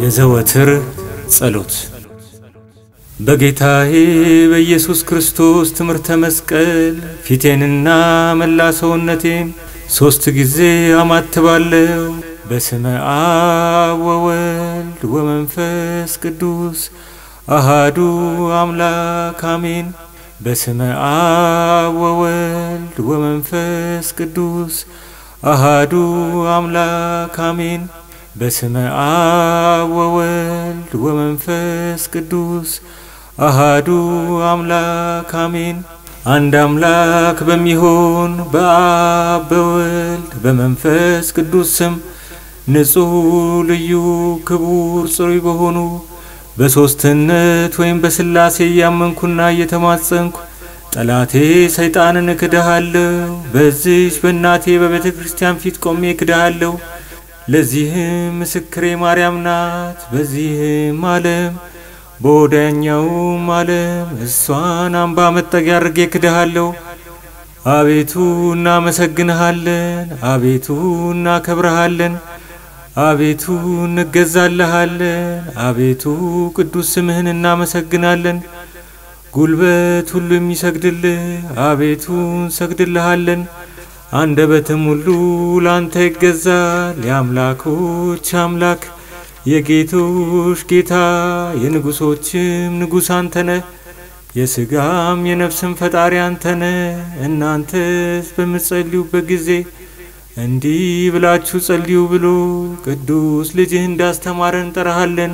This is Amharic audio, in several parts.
የዘወትር ጸሎት በጌታዬ በኢየሱስ ክርስቶስ ትምህርተ መስቀል ፊቴንና መላ ሰውነቴን ሦስት ጊዜ አማትባለሁ። በስመ አብ ወወልድ ወመንፈስ ቅዱስ አሃዱ አምላክ አሜን። በስመ አብ ወወልድ ወመንፈስ ቅዱስ አሃዱ አምላክ አሜን። በስመ አብ ወወልድ ወመንፈስ ቅዱስ አሃዱ አምላክ አሜን። አንድ አምላክ በሚሆን በአብ በወልድ በመንፈስ ቅዱስ ስም ንጹሕ ልዩ ክቡር ጽሩይ በሆኑ በሦስትነት ወይም በሥላሴ እያመንኩና እየተማጸንኩ ጠላቴ ሰይጣንን እክድሃለሁ። በዚች በእናቴ በቤተ ክርስቲያን ፊት ቆሜ እክድሃለሁ። ለዚህም ምስክሬ ማርያም ናት። በዚህም ዓለም በወዳኛውም ዓለም እሷን አምባ መጠጊያ አድርጌ እክድሃለሁ። አቤቱ እናመሰግንሃለን። አቤቱ እናከብረሃለን። አቤቱ እንገዛልሃለን። አቤቱ ቅዱስ ስምህን እናመሰግናለን። ጉልበት ሁሉ የሚሰግድልህ አቤቱ እንሰግድልሃለን። አንደበትም ሁሉ ላንተ ይገዛል። የአምላኮች አምላክ የጌቶች ጌታ የንጉሶችም ንጉሥ አንተነ የሥጋም የነፍስም ፈጣሪ አንተነ። እናንተስ በምትጸልዩበት ጊዜ እንዲህ ብላችሁ ጸልዩ ብሎ ቅዱስ ልጅህ እንዳስተማረን እንጠራሃለን።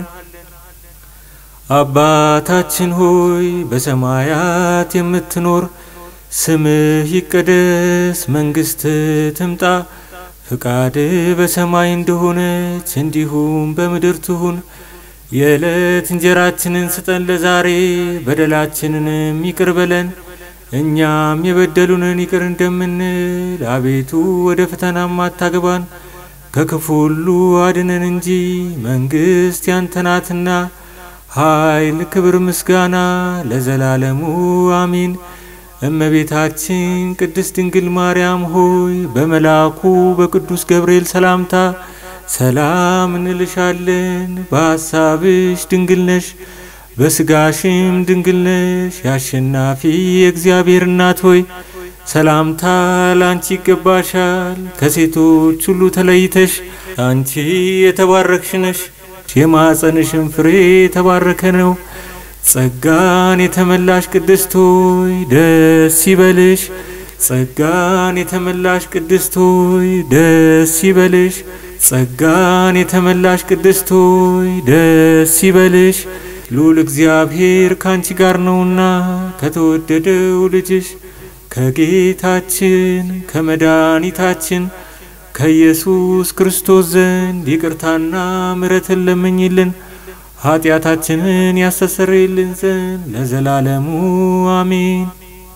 አባታችን ሆይ በሰማያት የምትኖር ስምህ ይቀደስ፣ መንግሥት ትምጣ፣ ፍቃድ በሰማይ እንደሆነች እንዲሁም በምድር ትሁን። የዕለት እንጀራችንን ስጠን ለዛሬ፣ በደላችንንም ይቅር በለን እኛም የበደሉንን ይቅር እንደምንል። አቤቱ ወደ ፈተናም አታግባን፣ ከክፉ ሁሉ አድነን እንጂ መንግሥት ያንተ ናትና ኃይል፣ ክብር፣ ምስጋና ለዘላለሙ አሚን። እመቤታችን ቅድስት ድንግል ማርያም ሆይ በመልአኩ በቅዱስ ገብርኤል ሰላምታ ሰላም እንልሻለን። በሐሳብሽ ድንግል ነሽ፣ በስጋሽም ድንግል ነሽ። የአሸናፊ የእግዚአብሔር እናት ሆይ ሰላምታ ላንቺ ይገባሻል። ከሴቶች ሁሉ ተለይተሽ አንቺ የተባረክሽ ነሽ፣ የማኅፀንሽም ፍሬ የተባረከ ነው። ጸጋን የተመላሽ ቅድስት ሆይ ደስ ይበልሽ። ጸጋን የተመላሽ ቅድስት ሆይ ደስ ይበልሽ። ጸጋን የተመላሽ ቅድስት ሆይ ደስ ይበልሽ። ልዑል እግዚአብሔር ካንቺ ጋር ነውና ከተወደደው ልጅሽ ከጌታችን ከመድኃኒታችን ከኢየሱስ ክርስቶስ ዘንድ ይቅርታና ምሕረትን ለምኝልን ኃጢአታችንን ያስተሰርይልን ዘንድ ለዘላለሙ አሜን።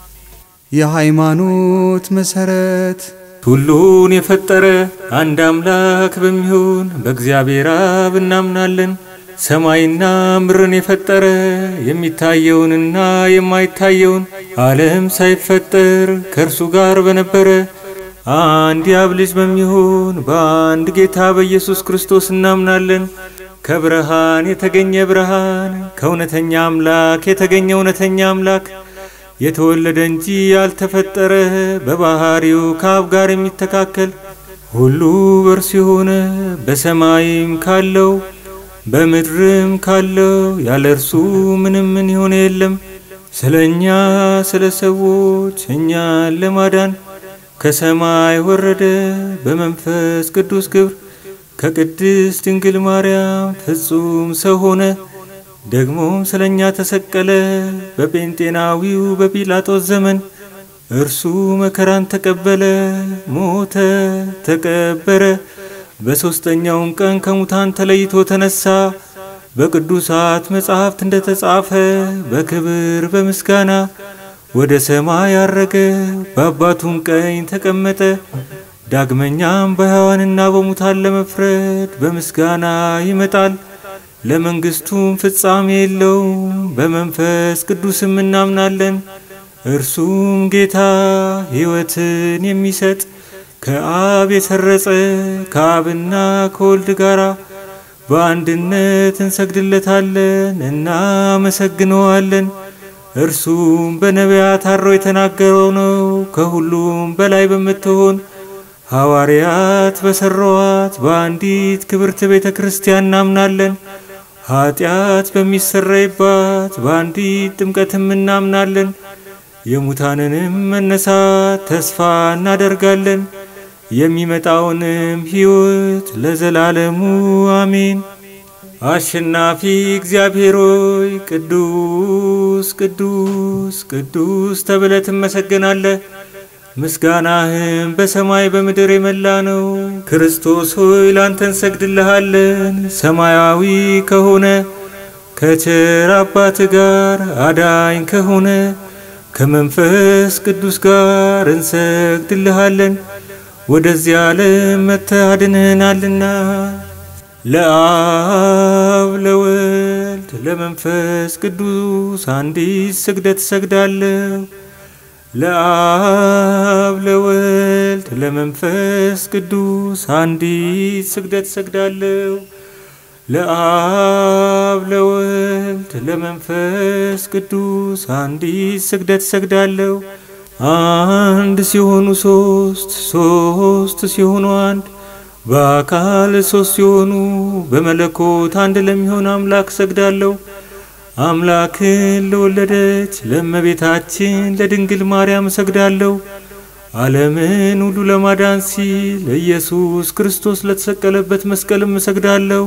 የሃይማኖት መሰረት ሁሉን የፈጠረ አንድ አምላክ በሚሆን በእግዚአብሔር አብ እናምናለን። ሰማይና ምድርን የፈጠረ የሚታየውንና የማይታየውን ዓለም ሳይፈጠር ከእርሱ ጋር በነበረ አንድ የአብ ልጅ በሚሆን በአንድ ጌታ በኢየሱስ ክርስቶስ እናምናለን። ከብርሃን የተገኘ ብርሃን፣ ከእውነተኛ አምላክ የተገኘ እውነተኛ አምላክ፣ የተወለደ እንጂ ያልተፈጠረ፣ በባህሪው ከአብ ጋር የሚተካከል ሁሉ በእርሱ የሆነ በሰማይም ካለው በምድርም ካለው ያለ እርሱ ምንም ምን የሆነ የለም። ስለ እኛ ስለ ሰዎች እኛን ለማዳን ከሰማይ ወረደ በመንፈስ ቅዱስ ግብር ከቅድስት ድንግል ማርያም ፍጹም ሰው ሆነ። ደግሞም ስለ እኛ ተሰቀለ። በጴንጤናዊው በጲላጦስ ዘመን እርሱ መከራን ተቀበለ፣ ሞተ፣ ተቀበረ። በሦስተኛውም ቀን ከሙታን ተለይቶ ተነሳ። በቅዱሳት መጻሕፍት እንደ ተጻፈ በክብር በምስጋና ወደ ሰማይ አረገ፣ በአባቱም ቀኝ ተቀመጠ። ዳግመኛም በሕያዋንና በሙታን ለመፍረድ በምስጋና ይመጣል። ለመንግሥቱም ፍጻሜ የለውም። በመንፈስ ቅዱስም እናምናለን። እርሱም ጌታ ሕይወትን የሚሰጥ ከአብ የሰረጸ ከአብና ከወልድ ጋር በአንድነት እንሰግድለታለን፣ እናመሰግነዋለን። እርሱም በነቢያት አድሮ የተናገረው ነው። ከሁሉም በላይ በምትሆን ሐዋርያት በሠሯት በአንዲት ክብርት ቤተ ክርስቲያን እናምናለን። ኀጢአት በሚሰረይባት በአንዲት ጥምቀትም እናምናለን። የሙታንንም መነሳት ተስፋ እናደርጋለን። የሚመጣውንም ሕይወት ለዘላለሙ አሜን። አሸናፊ እግዚአብሔር ሆይ ቅዱስ ቅዱስ ቅዱስ ተብለ ትመሰገናለህ። ምስጋናህም በሰማይ በምድር የመላ ነው። ክርስቶስ ሆይ ላንተ እንሰግድልሃለን። ሰማያዊ ከሆነ ከቸር አባት ጋር አዳኝ ከሆነ ከመንፈስ ቅዱስ ጋር እንሰግድልሃለን። ወደዚህ ዓለም መጥተህ አድነህናልና ለአብ ለወልድ ለመንፈስ ቅዱስ አንዲት ስግደት እሰግዳለሁ። ለአብ ለወልድ ለመንፈስ ቅዱስ አንዲት ስግደት እሰግዳለሁ። ለአብ ለወልድ ለመንፈስ ቅዱስ አንዲት ስግደት እሰግዳለሁ። አንድ ሲሆኑ ሶስት ሶስት ሲሆኑ አንድ በአካል ሶስት ሲሆኑ በመለኮት አንድ ለሚሆን አምላክ እሰግዳለሁ። አምላክን ለወለደች ለእመቤታችን ለድንግል ማርያም እሰግዳለሁ። ዓለምን ሁሉ ለማዳን ሲል ኢየሱስ ክርስቶስ ለተሰቀለበት መስቀልም እሰግዳለሁ።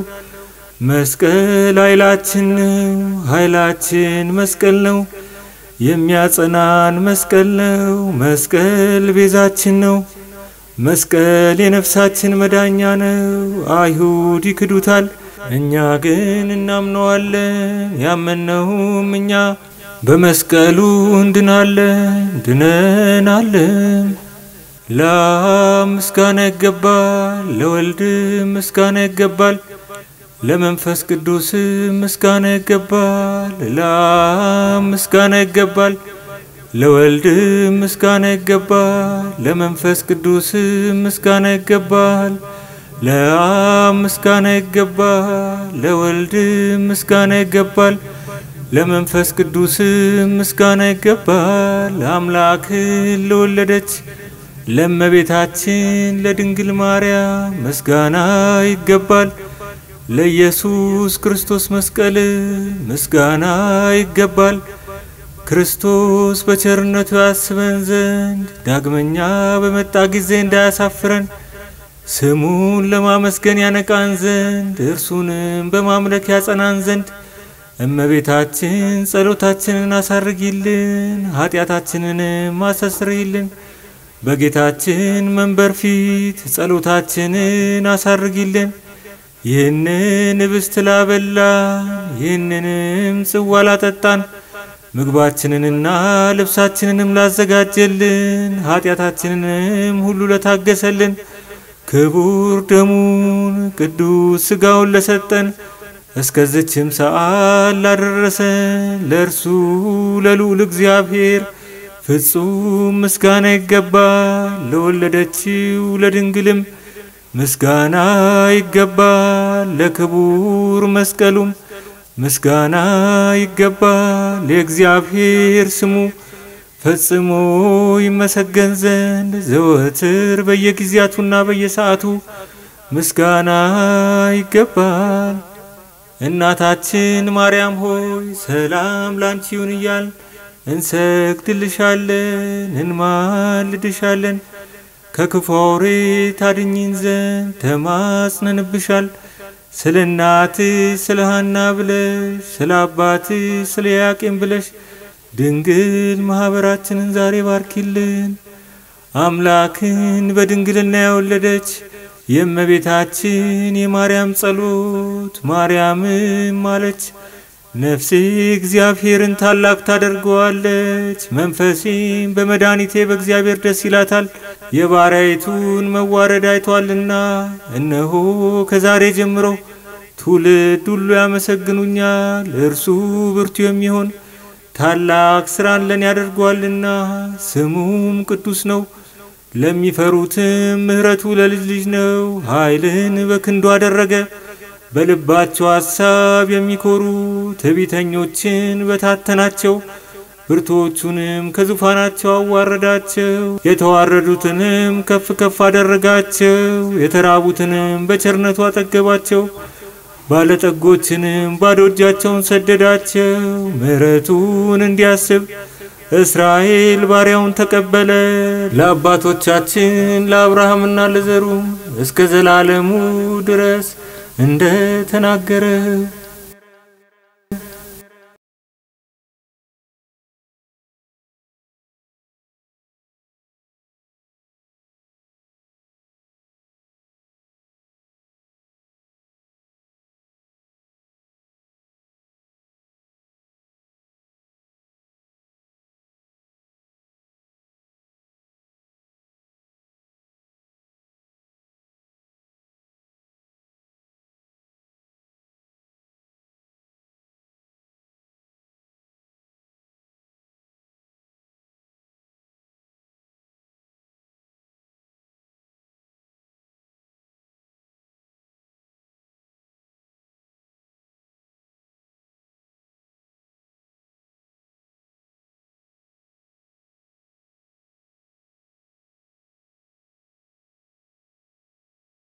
መስቀል ኃይላችን ነው፣ ኃይላችን መስቀል ነው። የሚያጸናን መስቀል ነው፣ መስቀል ቤዛችን ነው። መስቀል የነፍሳችን መዳኛ ነው። አይሁድ ይክዱታል፣ እኛ ግን እናምነዋለን። ያመነውም እኛ በመስቀሉ እንድናለን ድነናለን። ለአብ ምስጋና ይገባል፣ ለወልድ ምስጋና ይገባል፣ ለመንፈስ ቅዱስ ምስጋና ይገባል። ለአብ ምስጋና ይገባል፣ ለወልድ ምስጋና ይገባል፣ ለመንፈስ ቅዱስ ምስጋና ይገባል። ለአብ ምስጋና ይገባል፣ ለወልድ ምስጋና ይገባል፣ ለመንፈስ ቅዱስ ምስጋና ይገባል። አምላክን ለወለደች ለእመቤታችን ለድንግል ማርያም ምስጋና ይገባል። ለኢየሱስ ክርስቶስ መስቀል ምስጋና ይገባል። ክርስቶስ በቸርነቱ ያስበን ዘንድ ዳግመኛ በመጣ ጊዜ እንዳያሳፍረን ስሙን ለማመስገን ያነቃን ዘንድ እርሱንም በማምለክ ያጸናን ዘንድ እመቤታችን ጸሎታችንን አሳርጊልን፣ ኃጢአታችንንም አሳስርይልን። በጌታችን መንበር ፊት ጸሎታችንን አሳርጊልን። ይህንን ኅብስት ላበላን፣ ይህንንም ጽዋ ላጠጣን፣ ምግባችንንና ልብሳችንንም ላዘጋጀልን፣ ኃጢአታችንንም ሁሉ ለታገሰልን፣ ክቡር ደሙን ቅዱስ ሥጋውን ለሰጠን እስከዚችም ሰዓት ላደረሰን ለእርሱ ለልዑል እግዚአብሔር ፍጹም ምስጋና ይገባል። ለወለደችው ለድንግልም ምስጋና ይገባል። ለክቡር መስቀሉም ምስጋና ይገባል። የእግዚአብሔር ስሙ ፈጽሞ ይመሰገን ዘንድ ዘወትር በየጊዜያቱና በየሰዓቱ ምስጋና ይገባል። እናታችን ማርያም ሆይ ሰላም ላንቺ ይሁን እያል እንሰግድልሻለን፣ እንማልድሻለን። ከክፉ አውሬ ታድኝን ዘንድ ተማጽነንብሻል። ስለ እናትሽ ስለ ሐና ብለሽ ስለ አባትሽ ስለ ያቄም ብለሽ ድንግል ማኅበራችንን ዛሬ ባርኪልን። አምላክን በድንግልና የወለደች የእመቤታችን የማርያም ጸሎት ማርያምም አለች፣ ነፍሴ እግዚአብሔርን ታላቅ ታደርገዋለች፣ መንፈሴም በመድኃኒቴ በእግዚአብሔር ደስ ይላታል፣ የባሪያይቱን መዋረድ አይቷልና። እነሆ ከዛሬ ጀምሮ ትውልድ ሁሉ ያመሰግኑኛል። እርሱ ብርቱ የሚሆን ታላቅ ሥራን ለኔ ያደርገዋልና፣ ስሙም ቅዱስ ነው። ለሚፈሩትም ምሕረቱ ለልጅ ልጅ ነው። ኃይልን በክንዱ አደረገ፣ በልባቸው ሐሳብ የሚኮሩ ትዕቢተኞችን በታተናቸው። ብርቶቹንም ከዙፋናቸው አዋረዳቸው። የተዋረዱትንም ከፍ ከፍ አደረጋቸው። የተራቡትንም በቸርነቱ አጠገባቸው። ባለጠጎችንም ባዶ እጃቸውን ሰደዳቸው። ምሕረቱን እንዲያስብ እስራኤል ባሪያውን ተቀበለ። ለአባቶቻችን ለአብርሃምና ለዘሩ እስከ ዘላለሙ ድረስ እንደ ተናገረ